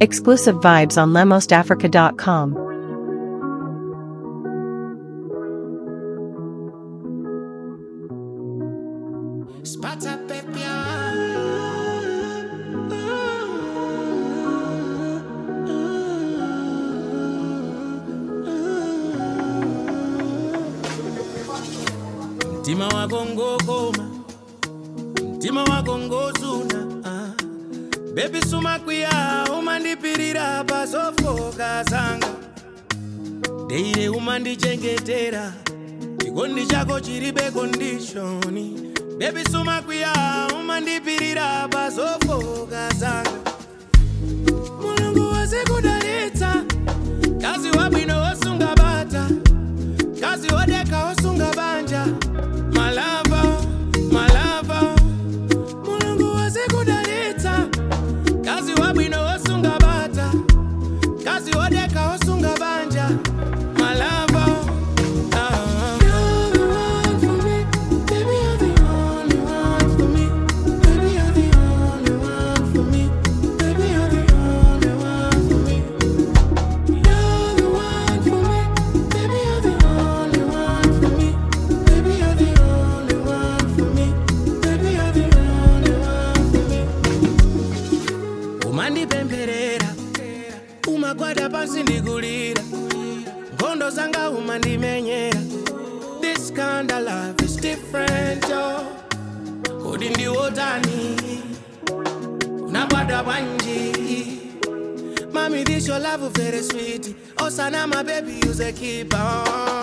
Exclusive vibes on lemostafrica.com. Spata pepia. Mtima wako ngokoma, mtima wako ngozuna ah. Baby suma kwiya umandipirira pasofoka zanga deire umandichengetera chikondi chako chiribe kondishoni Baby suma kwiya umandipirira pasofoka zanga mulungu wazikudalitsa kazi wabwino wosunga bata kazi wodeka wosunga banja malava malava mulungu wazikudalitsa kazi wabwino wosunga bata kazi wodeka wosunga banja malava ah. You're the one for me, baby, you're the only one for me. Baby, you're the only one for me. Baby, you're the only one for me. You're the one for me, baby, you're the only one for me. Baby, you're the only one for me. Baby, you're the only one for me. umandipempherera umagwada pansi ndikulira nkhondo zanga umandimenyera this kind of love is different yo kodi ndiwotani unabwada bwanji mami this your love very sweet osana my baby use a keep on